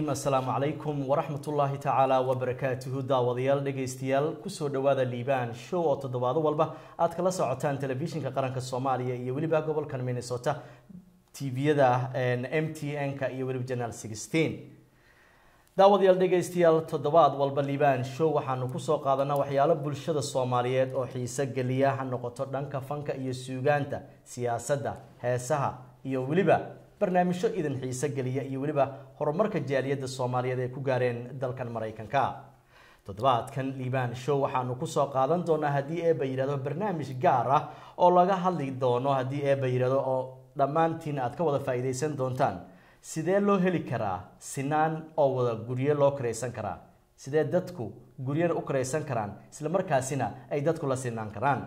assalaamu calaykum waraxmatullaahi tacaala wabarakaatuhu daawadayaal dhegaystayaal kusoo dhowaada liibaan show oo toddobaado walba aad kala socotaan telefishinka qaranka soomaaliya iyo weliba gobolkan minnesota tviyada m t n-ka iyo weliba janaal sixteen daawadayaal dhegaystayaal toddobaad walba liibaan show waxaanu kusoo qaadanaa waxyaalo bulshada soomaaliyeed oo xiise geliya ha noqoto dhanka fanka iyo suugaanta siyaasadda heesaha iyo weliba barnaamijyo idin xiise geliya iyo weliba horumarka jaaliyadda soomaaliyeed ay ku gaareen dalkan maraykanka toddobaadkan liibaan show waxaanu kusoo qaadan doonaa haddii eeba yidhahdo barnaamij gaar ah oo laga hadli doono haddii eeba yidhahdo oo dhammaantiin aad ka wada faa'iidaysan doontaan sidee loo heli karaa sinaan oo wada guryo loo karaysan karaa sidee dadku guryana u karaysan karaan isla markaasina ay dadku la sinaan karaan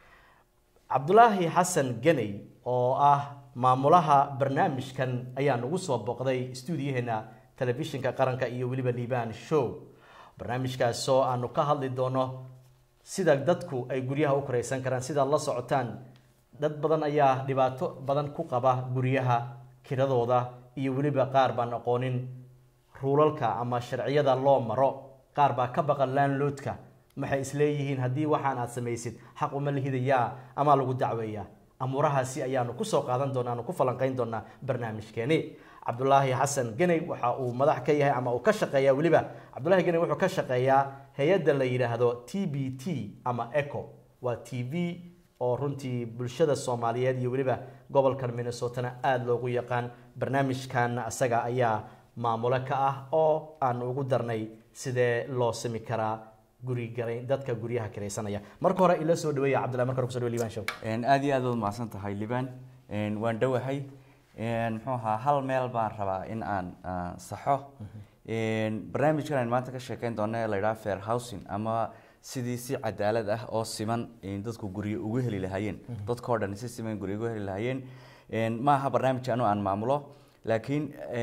cabdulaahi xasan ganey oo ah maamulaha barnaamijkan ayaa nagu soo booqday stuudiyaheena telefishinka qaranka iyo weliba liibaan show barnaamijkaasoo aanu ka hadli doono sida dadku ay guryaha u karaysan karaan sidaad la socotaan dad badan ayaa dhibaato badan ku qaba guryaha kiradooda iyo weliba qaar baan aqoonin ruulalka ama sharciyada loo maro qaar baa ka baqan laanloodka maxay isleeyihiin haddii waxaan aad samaysid xaq uma la hidayaa ama lagu dacweeyaa amuurahaasi ayaanu kusoo qaadan doona aanu ku falanqeyn doonaa barnaamijkeeni cabdulaahi xasan geney waxa uu madax ka yahay ama uu ka shaqeeya weliba cabdulahi geney wuxuu ka shaqeeyaa hay-adda la yidhaahdo t b t ama eco waa t v oo runtii bulshada soomaaliyeed iyo weliba gobolkan minnesotana aada loogu yaqaan barnaamijkan asaga ayaa maamulo ka ah oo aan ugu darnay sidee loo sami karaa gurigara dadka guryaha kiraysanaya marka hore ila soo dhaweeya cabdillahi marka hore kuso dhawe liban show aada iyo aad waad mahadsan tahay liban waan dhowahay muxuu ahaa hal meel baan rabaa in aan saxo barnaamijkan aan maanta ka sheekeyn doona ee la yidhaha fair housing ama sidii si cadaalad ah oo siman dadku guryo ugu heli lahaayeen dadkao dhan si siman guryo ugu heli lahaayeen ma aha barnaamij anu aan maamulo laakiin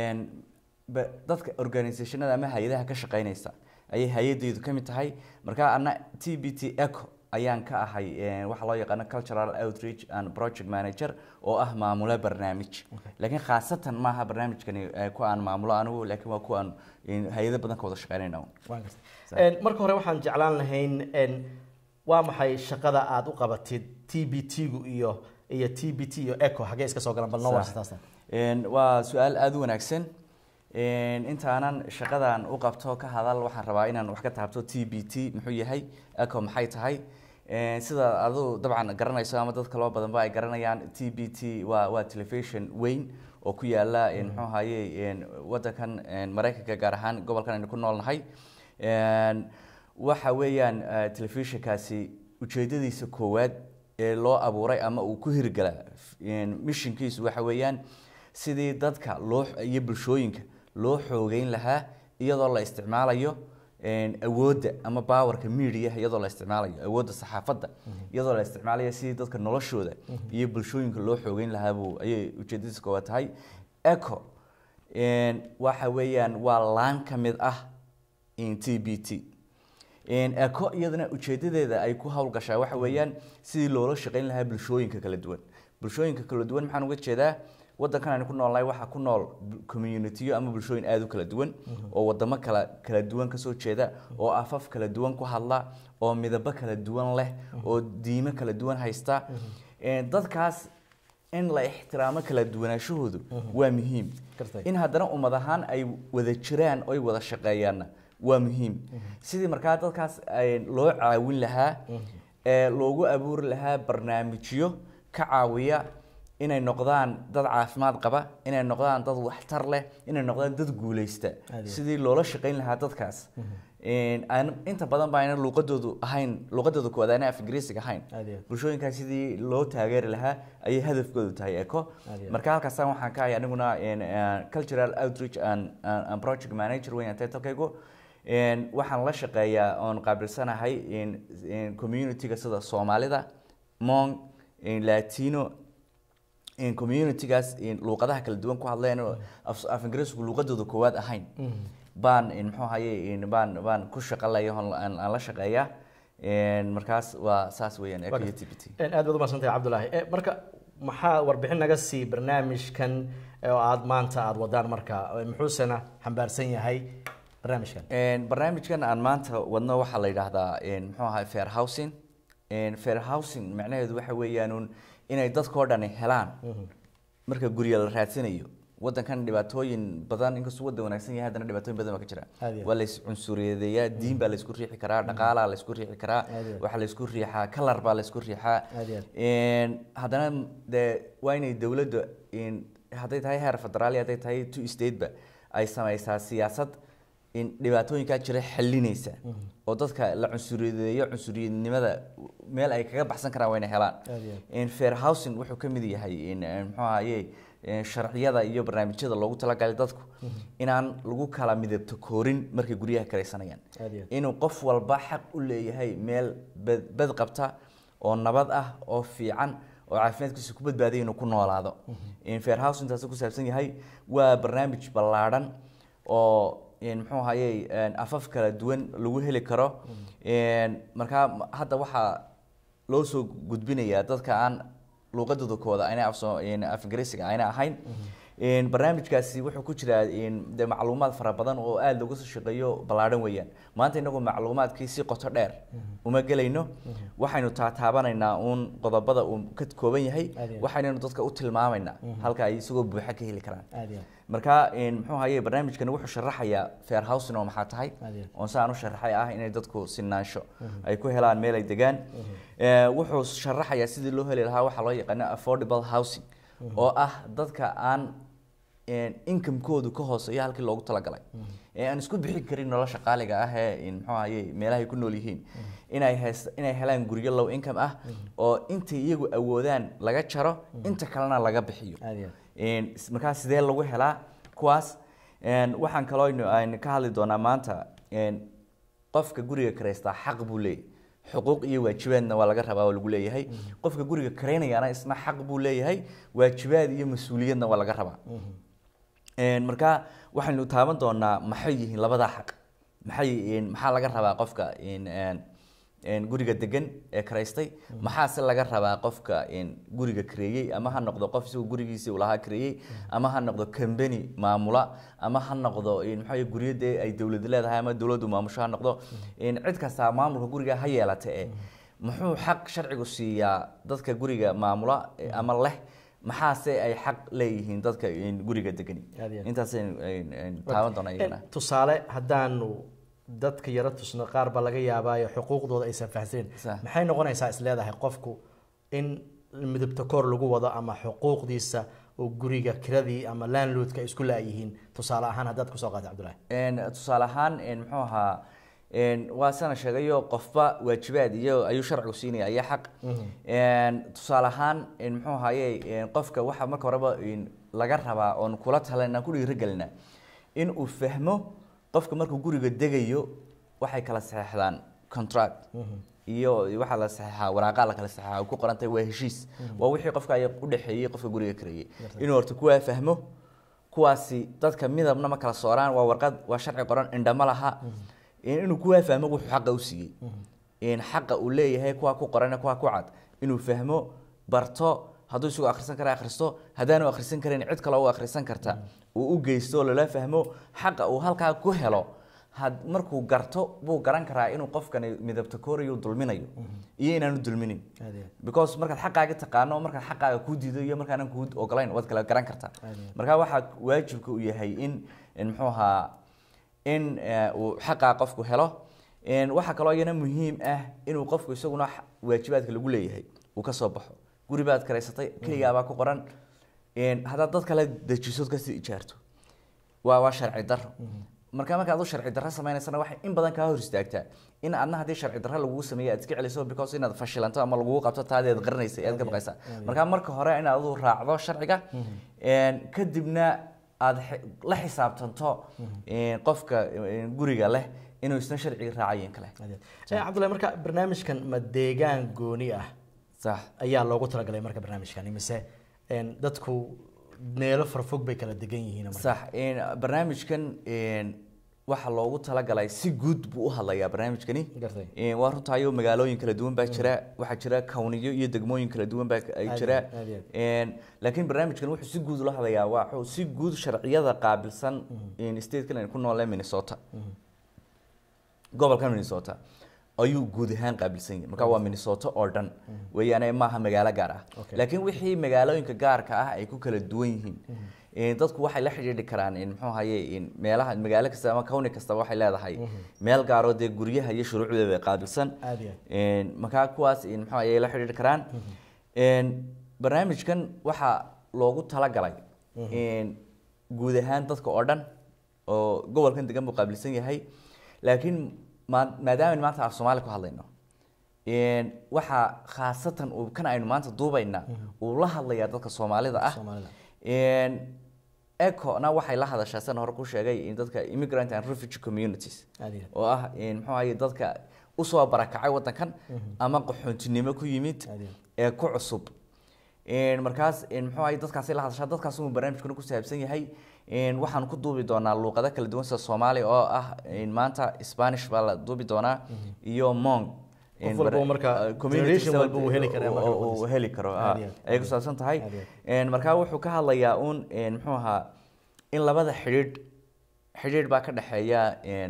dadka organisationada ama hay-adaha ka shaqeynaysa ayay hay-adeydu ka mid tahay marka ana t b t eco ayaan ka ahay waxaa loo yaqaano cultural outreach and project manager oo ah maamule barnaamij laakiin khaasatan maaha barnaamijkani ku aan maamulo anigu laakiin waa ku aan hay-ado badan ka wada shaqeynayna marka hore waxaan jeclaan lahayn waa maxay shaqada aada u qabatid t b t gu iyo iyo t b t iyo eco xagee iska soo galan bal noo warsataa waa su-aal aada u wanaagsan intaanan shaqadan u qabto ka hadal waxaan rabaa inaan wax ka taabto t b t muxuu yahay eco maxay tahay sida adu dabcan garanayso ama dad kaloo badanba ay garanayaan t b t waa waa television weyn oo ku yaala muxuu ahaye wadankan maraykanka gaar ahaan gobolkan aynu ku noolnahay waxa weeyaan telefishinkaasi ujeedadiisa koowaad ee loo abuuray ama uu ku hirgala mishinkiisu waxa weeyaan sidii dadka loo iyo bulshooyinka loo xoogeyn lahaa iyadoo la isticmaalayo awoodda ama bawarka media iyadoo la isticmaalayo awoodda saxaafadda iyadoo la isticmaalayo sidii dadka noloshooda iyo bulshooyinka loo xoogeyn lahaabuu ayay ujeedadiisa koowaad tahay eco waxa weeyaan waa laan ka mid ah t b t eco iyadana ujeedadeeda ay ku howlgashaa waxa weeyaan sidii loola shaqeyn lahaa bulshooyinka kala duwan bulshooyinka kala duwan maxaan uga jeedaa wadankan aynu ku noolnahay waxaa ku nool communitiyo ama bulshooyin aada u kala duwan oo wadamo kala kala duwan kasoo jeeda oo afaf kala duwan ku hadla oo midabo kala duwan leh oo diimo kala duwan haysta dadkaas in la ixtiraamo kala duwanaashahoodu waa muhiim in haddana ummad ahaan ay wada jiraan oy wada shaqeeyaanna waa muhiim sidii markaa dadkaas loo caawin lahaa loogu abuuri lahaa barnaamijyo ka caawiya inay noqdaan dad caafimaad qaba inay noqdaan dad waxtar leh inay noqdaan dad guuleysta sidii loola shaqeyn lahaa dadkaas inta badan ba ayna luuqadoodu ahayn luuqadooda koowaad ayna af ingiriisiga ahayn bulshooyinkaas sidii loo taageeri lahaa ayay hadafkoodu tahay eco marka halkaasaan waxaan ka ahay aniguna cultural outreach and, and project manager weyn titlekaygu waxaan la shaqeeyaa oon qaabilsanahay communityga sida soomaalida mong latino communitygaas luuqadaha kala duwan ku hadleen oo af ingiriisku luuqadooda koowaad ahayn baan muxuu ahaye baan baan ku shaqalaya aan la shaqeeyaa markaas waa saas weeyaan t b t aad baad umahadsantahay cabdulaahi marka maxaa warbixin naga sii barnaamijkan oo aada maanta aada wadaan marka muxuusena xambaarsan yahay barnaamijkan barnaamijkan aan maanta wadno waxaa la yidhaahdaa muxuu ahaa fair housing fair housing macnaheedu waxa weeyaan inay dadkao dhani helaan marka gurya la raadsanayo wadankan dhibaatooyin badan inkastuu wadan wanaagsan yahay haddana dhibaatooyin badan baa ka jira Aad iyo waa lays cunsuriyadeeyaa diin baa laysku riixi karaa dhaqaalaa laysku riixi karaa Aad iyo aad. waxaa laysku riixaa kalar baa laysku riixaa Aad iyo Een, haddana dee waa inay dowladda in hadday tahay heer federaali hadday tahay two stateba ay samaysaa siyaasad in dhibaatooyinkaa jira xalinaysa oo dadka la cunsuriyadeeyo cunsuriyadnimada meel ay kaga baxsan karaan waa inay helaan Aad iyo aad. in fair housing wuxuu ka mid yahay in eh, muxuu ahaye eh, sharciyada iyo barnaamijyada loogu talagalay dadku inaan lagu kala midabto koorin markay guryaha karaysanayaan Aad iyo aad. inuu qof walba xaq u leeyahay meel bad bad qabta oo nabad ah oo fiican oo caafimaadkiisa ku badbaadiya inuu ku noolaado in fair house intaasi ku saabsan yahay waa barnaamij ballaadhan oo in muxuu ahaye afaf kala duwan lagu heli karo Een, markaa m- hadda waxaa loo soo gudbinayaa dadka aan luuqadooda kooda ayna af soo in af ingiriisiga ayna ahayn Een, barnaamijkaasi wuxuu ku jiraa in de macluumaad fara badan oo aada looga soo shaqeeyo ballaadhan weeyaan maanta inagu macluumaadkii si qoto dheer uma gelayno waxaynu taataabanaynaa uun qodobada uu ka kooban yahay Aad iyo aad. waxaynanu dadka u tilmaamaynaa halka ay isagoo buuxa ka heli karaan aad iyo aad. marka een, muxuu ahaye barnaamijkani wuxuu sharaxayaa fair housing oo maxaa tahay Aad iyo aad. oon saan u sharaxay ah inay dadku sinaansho ay ku helaan meel ay degaan Ee, wuxuu sharaxayaa sidii loo heli lahaa waxaa loo yaqaano affordable housing oo ah dadka aan een, income-koodu ka hooseeya halkii loogu talagalay ee aan isku bixin karin nolosha qaaliga ah ee in muxuu ahaye meelahay ku nool yihiin inay heys inay helaan guryo low income ah oo intay iyagu awoodaan laga jaro inta kalena laga bixiyo aad iyo aad. Een, is- markaa sidee lagu helaa kuwaas Een, waxaan kaloo aynu- aynu ka hadli doonaa maanta een, qofka guriga karaystaa xaq buu leeyahay xuquuq iyo waajibaadna waa laga rabaa oo lagu leeyahay qofka guriga karaynayana isna xaq buu leeyahay waajibaad iyo mas-uuliyadna waa laga rabaa Een, markaa waxaynu taaban doonaa maxay yihiin labadaa xaq maxay een, maxaa laga rabaa qofka een, een, een, guriga degan ee karaystay maxaase laga rabaa qofka een, guriga kareeyey ama ha noqdo qof isagoo gurigiisii uu lahaa kareeyey ama ha noqdo company maamula ama ha noqdo een, maxaa yeele guryo dee ay dowlad leedahay ama dowladdu maamusho ha noqdo een, cid kasta maamulka guriga ha yeelata e muxuu xaq sharcigu siiyaa dadka guriga maamula eh, ama leh maxaase ay xaq leeyihiin dadka een, guriga degani Aad iyo aad. intaasaynu een, een, taaban doonaa iyagana Eh, tusaale haddaanu dadka yaro tusno qaar baa laga yaabaayo xuquuqdooda aysan fahamsanin Sax. maxay noqonaysaa is leedahay qofku in midabta koor lagu wado ama xuquuqdiisa oo guriga kiradii ama landlordka ay isku laayihiin tusaale ahaan haddaad kusoo qaata cabdullahi Een, tusaale ahaan een, muxuu ahaa een, waa sana sheegayo qofba waajibaad iyo ayuu sharcigu siinaya iyo xaq Een, tusaale ahaan een, muxuu ahaye een, qofka waxa marka horeba een, laga rabaa oon kula talana ku dhiirigelina in uu fahmo qofka markuu guriga degayo waxay kala saxeexdaan contract iyo waxaa la saxeexaa waraaqa la kala saxeexaa oo ku qoran tahay waa heshiis waa wixii qofka ay u dhexeeyey qofka guriga kareeyey inuu horta kuwaa fahmo kuwaasi dadka midabna ma kala sooraan waa warqad waa sharci qoran indhama laha inuu kuwaa fahmo wuxuu xaqa u siiyey in xaqa uu leeyahay kuwa ku qoran kuwa ku cad inuu fahmo barto hadduu isagoo akhrisan kara akhristo haddaanu akhrisan karin cid kale u akhrisan karta uu u geysto oo lala fahmo xaqa uu halkaa ku helo had markuu garto buu garan karaa inuu qofkani midabta koorayo dulminayo iyo inaanu dulminin Aad iyo aad. because markaad xaqaaga taqaano markaad xaqaaga kuu diido iyo markaanan kuu ogolayn waad kala garan kartaa Aad iyo aad. marka waxaa waajibka uu yahay in in muxuu ahaa in eh, uu xaqaa qofku helo Een, waxaa kaloo iyana muhiim ah inuu qofku isaguna x- waajibaadka lagu leeyahay uu ka soo baxo guri baad karaysatay keligaabaa ku qoran Een, haddaad dad kale dejisood kasii ijaarto waa waa sharci daro marka markaad u sharci darro sameynaysana waxay in badan kaa hor istaagtaa in adna haddii sharci darro lagugu sameeyo aad iska celiso because inaad fashilanto ama lagugu qabto taadi aad qarinaysa aad ka baqaysaa marka marka hore inaad adu raacdo sharciga Een, kadibna aad xi- la xisaabtanto een, qofka een, guriga leh inuu isna sharciga raacayen kale Aad iyo aad. Eh, cabdullahi marka barnaamijkan ma deegaan gooni ah sax ayaa loogu talagalay marka barnaamijkan mise een, dadku meelo farfog bay kala degan yihiin marka sax een, barnaamijkan een, waxaa loogu talagalay si guud buu u hadlayaa barnaamijkani gartay Een, waa runtaayoo magaalooyin kala duwan baa jira waxaa jira kawniyo iyo degmooyin kala duwan baa ay Aad jira iyo aad, aad iyo aad. Een, laakiin barnaamijkan wuxuu si guud ula hadlayaa waa wuxuu si guud sharciyada qaabilsan in statekan aynu ku noolee minnesota gobolkan minnesota ayuu guud ahaan qaabilsan yahay marka waa minnesota oo dhan weeyaane maaha magaalo gaar ah Okay. laakiin wixii magaalooyinka gaarka ah ay ku kala duwan yihiin Een, dadku waxay la xidhiidhi karaan in muxuu ahaye in meelaha magaalo kasta ama kawni kasta waxay leedahay meel gaaroo dee guryaha iyo shuruucdeeda qaabilsan aad iyo aad Een, markaa kuwaas in muxuu ayay la xidhiidhi karaan Een, barnaamijkan waxaa loogu talagalay in guud ahaan dadka oo dhan oo gobolkan degan buu qaabilsan yahay laakiin maa- maadaama maanta af soomaali ku hadlayno Een, waxaa khaasatan uu kan aynu maanta duubayna uu la hadlayaa dadka soomaalida ah Soomaalida. Een, eco-na waxay la hadashaa san hore ku sheegay in dadka immigrant and refugee communities aad iyo aad oo ah in muxuu ahaye dadka usoo barakacay wadankan ama qaxoontinimo ku yimid Aad iyo ee ku cusub Een, markaas in muxuu ahaye dadkaasi la hadashaa dadkaas uu barnaamijkuna ku saabsan yahay Een, waxaan ku duubi doonaa luuqado kala duwan sida soomaali oo ah in maanta spanish baa la duubi doonaa iyo mong Qof Een, walba bara- uu marka- uh, community generation walba saba- uu heli karaa marka uu- uu luqadiisa. heli karo Aad ah, iyo aad. ayay ku saabsan tahay Aad iyo Een, markaa wuxuu ka hadlayaa un een, muxuu ahaa in labada xidhiidh xidhiidh baa ka dhexeeya een,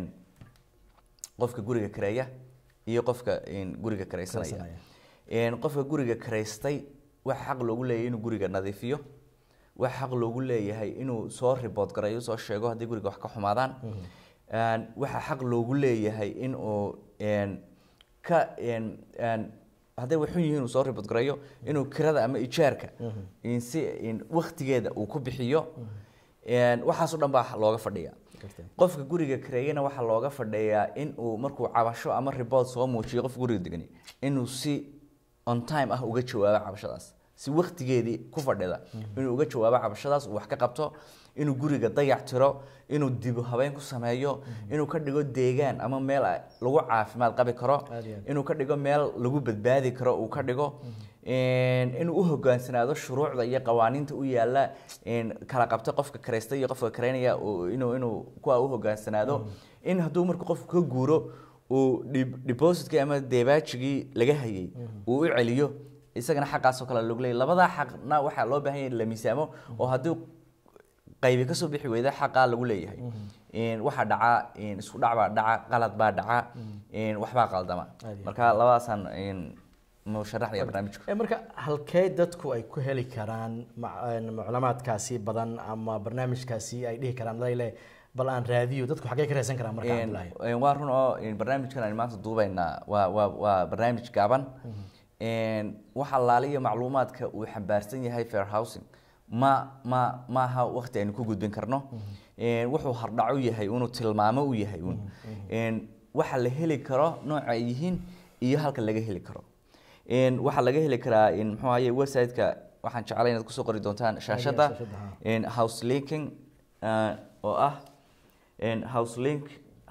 qofka guriga kareeya iyo qofka een, guriga karaysanaya Karaysanaya. Een, qofka guriga karaystay waxa xaq loogu leeyahay inuu guriga nadiifiyo waxa xaq loogu leeyahay inuu soo report gareeyo soo sheego haddii guriga wax ka xumaadaan Een, waxa xaq loogu leeyahay inuu een, ka een, een, hadday waxun yihiin uu soo report gareeyo inuu kirada ama ijaarka in si in waqtigeeda uu ku bixiyo Een, waxaasoo dhan baa looga fadhiya gartay qofka guriga kareeyana waxaa looga fadhiyaa in uu markuu cabasho ama report soo muujiyo qofka guriga degani inuu si on time ah uga jawaabo cabashadaas si waqtigeedii ku fadhida inuu uga jawaabo cabashadaas uu wax ka qabto inuu guriga dayac tiro inuu dib u habeyn ku sameeyo inuu ka dhigo deegaan ama meel ay- lagu caafimaad qabi karo Aad iyo aad. inuu ka dhigo meel lagu badbaadi karo uu ka dhigo Een, inuu u hogaansanaado shuruucda iyo qawaaniinta u yaala een, kala qabta qofka karaysta iyo qofka karaynaya uu- inuu inuu kuwa u hogaansanaado in hadduu marka qofku ka guuro uu dib- depositkii ama deebaajigii laga hayay uu u celiyo isagana xaqaasoo kale lagu leeyahy labadaa xaqna waxaa loo baahan yahay in la miisaamo oo haddii qaybi kasoo bixi weyda xaqaa lagu leeyahay Een, waxaa dhaca een, isku dhac baa dhaca qalad baa dhaca een, waxbaa qaldama Aad iyo aad. marka labadaasaan een, mu sharaxaya barnaamijku Ee, marka halkee dadku ay ku heli karaan ma- een, macluumaadkaasi badan ama barnaamijkaasi ay dhihi karaan layle bal aan raadiyo dadku xaggee ka raadsan karaan marka Een, Cabdullaahi een, waa run oo een, barnaamijkan aynu maanta duubaynaa waa waa waa barnaamij gaaban Een, waxa laaliyo macluumaadka uu xambaarsan yahay fair housing ma ma maaha waqti aynu ku gudbin karno Een, wuxuu hardhac u yahay inuu tilmaamo u yahay un Een, waxa la heli karo nooca ay yihiin iyo halka laga heli karo Een, waxaa laga heli karaa in muxuu ahaye website-ka waxaan jeclay inaad kusoo qori doontaan shaashada shaashada, ha. Een, house linking uh, oo ah een, houselink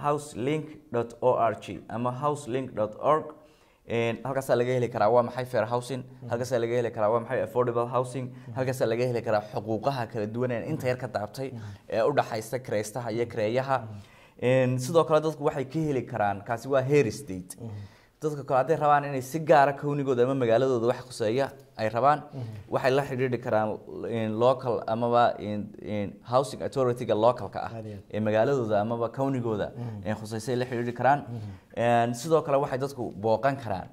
houselink.org ama houselink.org Een, halkaasaa laga heli karaa waa maxay fair housing halkaasaa laga heli karaa waa maxay affordable housing halkaasaa laga heli karaa xuquuqaha kala duwan ee inta yar ka daabtay ee u dhaxaysta kiraystaha iyo kireeyaha Een, sidoo kale dadku waxay ka heli karaan kaasi waa hair state dadka kale hadday rabaan inay si gaara kownigooda ama magaaladooda wax khuseeya ay rabaan waxay la xidhiidhi karaan in local amaba in in housing authority-ga localka ah Aad iyo aad. ee magaaladooda amaba kownigooda ee khuseysay la xidhiidhi karaan Een, sidoo kale waxay dadku booqan karaan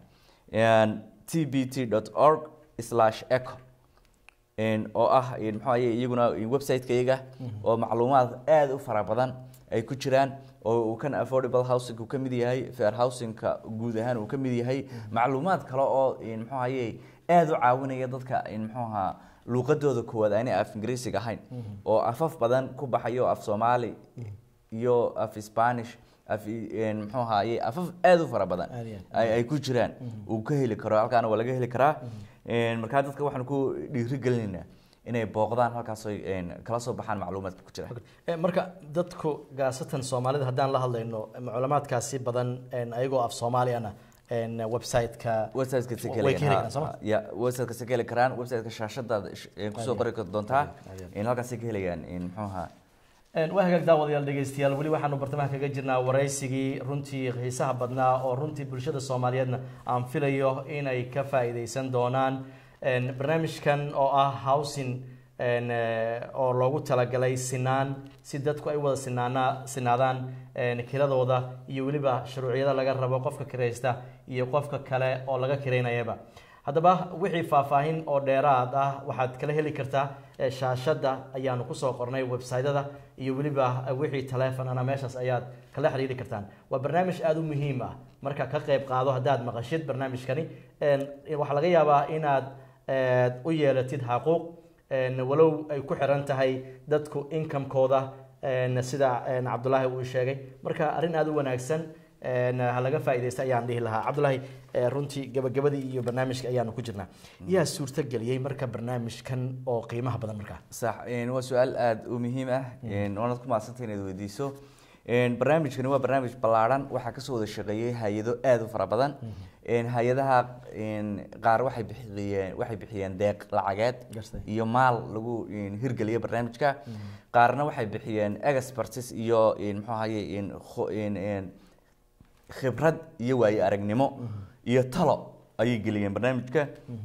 tbt org slash eco Een, oo ah een, muxuu ahaye iyaguna website-kayaga oo macluumaad aad u fara badan ay ku jiraan oo uu kan affordable housing uu ka mid yahay fair housing-ka guud ahaan uu ka mid yahay macluumaad kale oo een, muxuu ahaye aad u caawinaya dadka in muxuu ahaa luuqadooda koowaad aanay af ingiriisiga ahayn oo afaf badan ku baxayo af soomaali iyo af spanish af een, muxuu ahaaye afaf aad u fara badan Aad iyo aad. ay ay ku jiraan uu ka heli karo halkaana waa laga heli karaa Een, markaa dadka waxaan ku dhiirigelinaynaa inay booqdaan halkaas oy, een, kala soo baxaan macluumaadka ku jira Ee, marka dadku gaasatan soomaalida haddaan la hadlayno macluumaadkaasi badan een, ayagoo af soomaaliyana een, website-ka website-ka si way ka heli karaan sooma ya website-ka si ka heli karaan website-ka shaashadaada sh- ee kusoo qori doontaa Aad iyo aad. in halkaas ka helayaan in muxuu ahaa waa hagaag daawadayaal dhegeystayaal weli waxaanu bartamaha kaga jirnaa waraysigii runtii xiisaha badnaa oo runtii bulshada soomaaliyeedna aan filayo inay ka faa-iideysan doonaan barnaamijkan oo ah housing oo loogu talagalay sinaan si dadku ay wada sinaana sinaadaan kiradooda iyo weliba shuruucyada laga rabo qofka kiraysta iyo qofka kale oo laga kiraynayaba haddaba wixii faahfaahin oo dheeraad ah waxaad kala heli kartaa shaashadda ayaanu kusoo qornay websytada iyo weliba wixii taleefonana meeshaas ayaad kala xiriiri kartaan waa barnaamij aada u muhiim ah marka ka qeyb qaado haddaad maqashid barnaamijkani waxaa laga yaabaa inaad u yeelatid xaquuq walow ay ku xiran tahay dadku incomekooda sida cabdulaahi uu sheegay marka arrin aada u wanaagsan ha laga faaideysta ayaan dhihi lahaa cabdulaahi runtii gabagabadii iyo barnaamijka ayaanu ku jirnaa yaa suurto geliyey marka barnaamijkan oo qiimaha badan markaa sax waa su-aal aada u muhiim ah waanaad ku maadsantay inaad weydiiso barnaamijkani waa barnaamij ballaarhan waxaa kasoo wada shaqeeyey hay-ado aada u fara badan hay-adaha qaar waxay bixiyeen waxay bixiyeen deeq lacageed iyo maal lagu hirgeliya barnaamijka qaarna waxay bixiyeen expertis iyo muxuu ahaye khibrad iyo waayo aragnimo iyo talo ayay geliyeen barnaamijka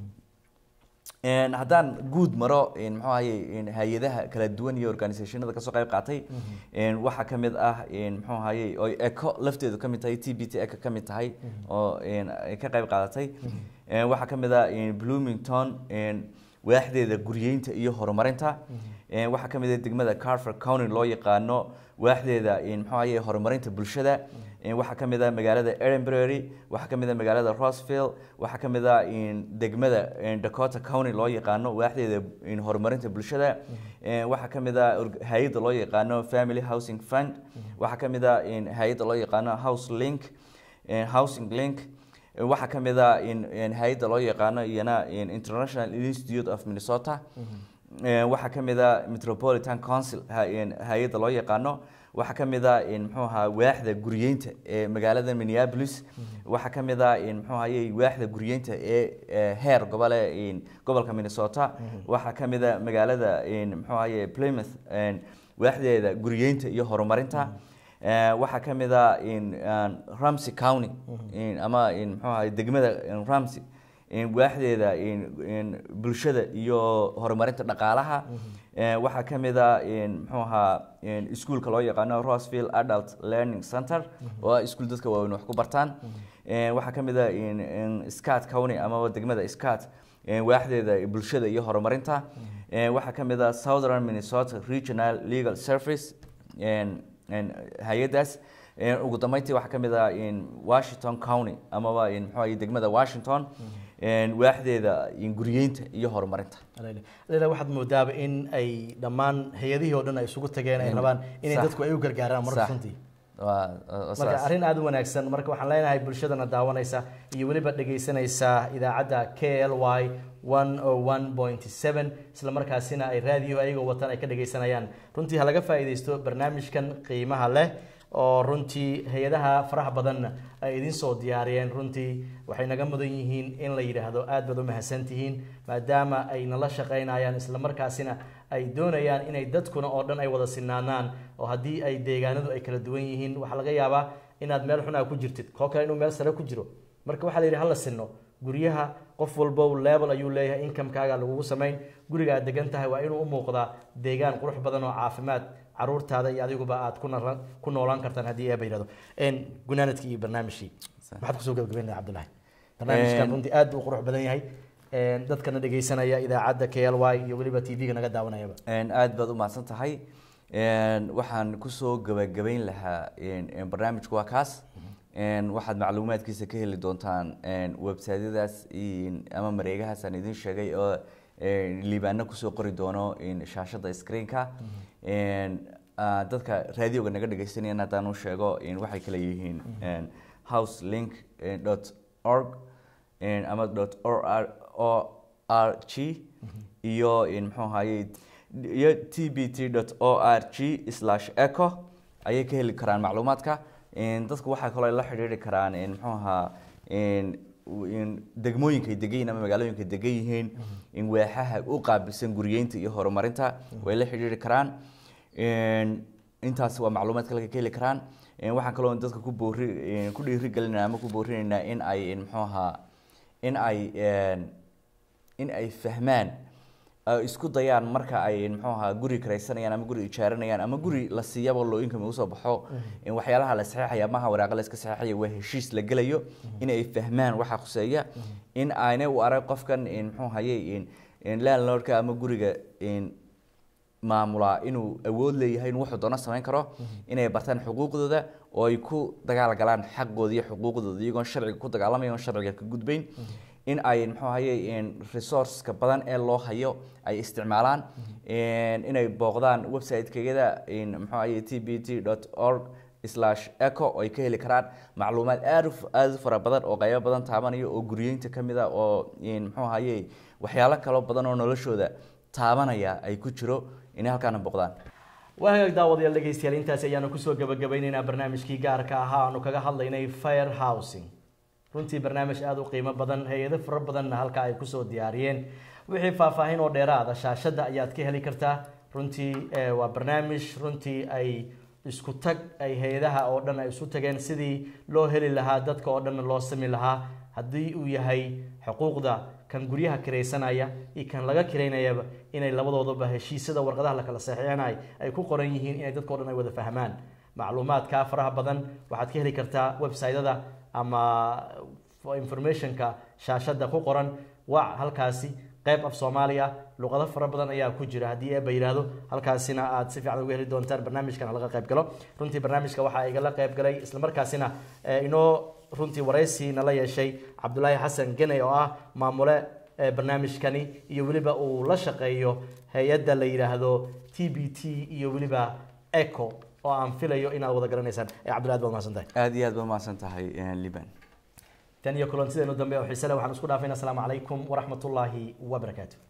haddaan guud maro muxuu ahaye hay-adaha kala duwan iyo organisationada kasoo qayb qaatay waxaa kamid ah muxuu ahaye oo eco lafteedu kamid tahay t b t eco kamid tahay oo ka qayb qaadatay waxaa kamid ah bloomington waaxdeeda guryeynta iyo horumarinta waxaa kamid ah degmada carver county loo yaqaano waaxdeeda muxuu ahaye horumarinta bulshada waxaa kamid ah magaalada edinbury waxaa kamid ah magaalada roseville waxaa kamid ah degmada dakota county loo yaqaano waaxdeeda horumarinta bulshada waxaa kamid ah hay-adda loo yaqaano family housing fund waxaa kamid ah hay-adda loo yaqaano house link housing link waxaa kamid ah hay-adda loo yaqaano iyana international institute of minnesota waxaa kamid ah metropolitan council hay-adda loo yaqaano waxaa kamid ah mxuu ahaa waaxda guryeynta ee magaalada minneapolis waxaa kamid ah mxuu ahaye waaxda guryeynta ee heer gobole gobolka minnesota waxaa kamid ah magaalada mxuu ahaye plymouth waaxdeeda guryeynta iyo horumarinta waxaa kamid ah ramsey county ama mxuu ahaye degmada ramsey waaxdeeda bulshada iyo horumarinta dhaqaalaha waxaa kamid a mxuu ahaa iskuolka loo yaqaano roseville adult learning center oo ah iskuol dadka waaweyn wax ku bartaan waxaa kamid a scat county amaba degmada scat waaxdeeda bulshada iyo horumarinta waxaa kamid a southern minnesota regional legal service hay-adaas ugu dambeyntii waxaa kamid ah washington county amaba mxuu ahaye degmada washington waaxdeeda guryeynta iyo horumarinta lela waxaad moodaaba in ay dhammaan hay-adihii oo dhan ay isugu tageen ay rabaan inay dadku ay u gargaaraan marka runtii marka arrin aada u wanaagsan marka waxaan leenahay bulshadana daawanaysa iyo weliba dhegeysanaysa idaacadda k l y one o one point seven isla markaasina ay raadiyo ayagoo watan ay ka dhegeysanayaan runtii ha laga faa'iideysto barnaamijkan qiimaha leh oo runtii hay-adaha faraha badanna ay idin soo diyaariyeen runtii waxay naga mudan yihiin in la yidhaahdo aad baad u mahadsantihiin maadaama ay nala shaqaynayaan isla markaasina ay doonayaan inay dadkuna oo dhan ay wada sinaanaan oo haddii ay deegaanadu ay kala duwan yihiin waxaa laga yaabaa inaad meel xun aa ku jirtid koo kale inuu meel sare ku jiro marka waxaa la yidhi hala sinno guryaha qof walbo level ayuu leeyahay incomekaaga lagugu samayn guriga aad degan tahay waa inuu u muuqdaa deegaan qurux badan oo caafimaad caruurtaada iyo adiguba aad ku noolaan kartaan haddii eeba yidhahdo gunaanadkii iyo barnaamijkii maxaad kusoo gabagabeyn lahay cabdullahi barnaamijkan runtii aad buu qurux badan yahay dadkana dhegeysanaya idaacadda k l y iyo weliba t v-ga naga daawanayaba aad baad u mahadsan tahay waxaan kusoo gabagabeyn lahaa barnaamijku waa kaas waxaad macluumaadkiisa ka heli doontaan websiteyadaas ama mareegahaas aan idin sheegay oo liibaano kusoo qori doono shaashada screenka dadka raadioga naga dhegeysanayana haddaan u sheego waxay kale yihiin house link dot org ama dot o r g iyo muxuu ahaye iyo t b t dot o r g slash eco ayay ka heli karaan macluumaadka dadku waxaa kaloo la xidhiiri karaan muxuu ahaa degmooyinka ay degan yihin ama magaalooyinka degan yihiin waaxaha u qaabilsan guriyeynta iyo horumarinta way la xidhiiri karaan intaas waa macluumaadka laga ka heli karaan Een, waxaan kaloo dadka ku boori een, ku dhiirigelinaa ama ku boorinaynaa in ay een, muxuu ahaa in ay een, in ay fahmaan ay isku dayaan marka ay muxuu ahaa guri karaysanayaan ama guri ijaaranayaan ama guri la siiyaba loo income usoo baxo in waxyaalaha la saxeexaya maha waraaqa la iska saxeexaya waa heshiis la gelayo in ay fahmaan waxa khuseeya in aanay u arag qofkan in muxuu hayay in in landlordka ama guriga in maamulaa inuu awood leeyahay inuu wuxuu doono samayn karo inay bartaan xuquuqdooda oo ay ku dagaal galaan xaqooda iyo xuquuqdooda iyagoon sharciga ku dagaalamaya oon sharciga ka gudbayn in ay muxuu hayay resourceka badan ee loo hayo ay isticmaalaan inay booqdaan website-kayada muxuu hayay t b t dot org slash eco oo ay ka heli karaan macluumaad aad u- aad u fara badan oo qaybo badan taabanaya oo guriyeynta ka mid a oo muxuu hayay waxyaalo kaloo badan oo noloshooda taabanaya ay ku jiro inay halkaana booqdaan waa hagaag daawadayaal dhegeystayaal intaasi ayaanu kusoo gabagabeyneynaa barnaamijkii gaarka ahaa aanu kaga hadlaynay fire housing runtii barnaamij aada u qiimo badan hay-ado fara badanna halka ay kusoo diyaariyeen wixii faahfaahin oo dheeraada shaashadda ayaad ka heli kartaa runtii eh, waa barnaamij runtii ay isku tag ay hay-adaha oo dhan ay isu tageen sidii loo heli lahaa dadka oo dhanna loo sami lahaa haddii uu yahay xuquuqda kan guryaha kiraysanaya iyo kan laga kiraynayaba inay labadooduba heshiisyada warqadaha la kala saxiixinay ay ku qoran yihiin inay dadka o dhan ay wada fahmaan macluumaadka faraha badan waxaad ka heli kartaa website-ada ama informationka shaashada ku qoran wac halkaasi qayb af soomaaliya luqado fara badan ayaa ku jira haddii eeba yidhaahdo halkaasina aad si fiican uga heli doontaan barnaamijkan laga qayb galo runtii barnaamijka waxaa igala qayb galay islamarkaasina eh, inoo runtii waraysi nala yeeshay cabdulaahi xasan geney oo ah maamule eh, barnaamijkani iyo weliba uu la shaqeeyo hay-adda la yidhaahdo t b t iyo weliba eco oo aan filayo inaad wada garanaysaan Eh, cabdullahi aad baad mahadsantahay aada iyo aad ba mahadsan tahay liban tan iyo kulantideenu dambe oo xiise leh waxaan isku dhaafayna asalaamu calaykum waraxmatullaahi wabarakaatu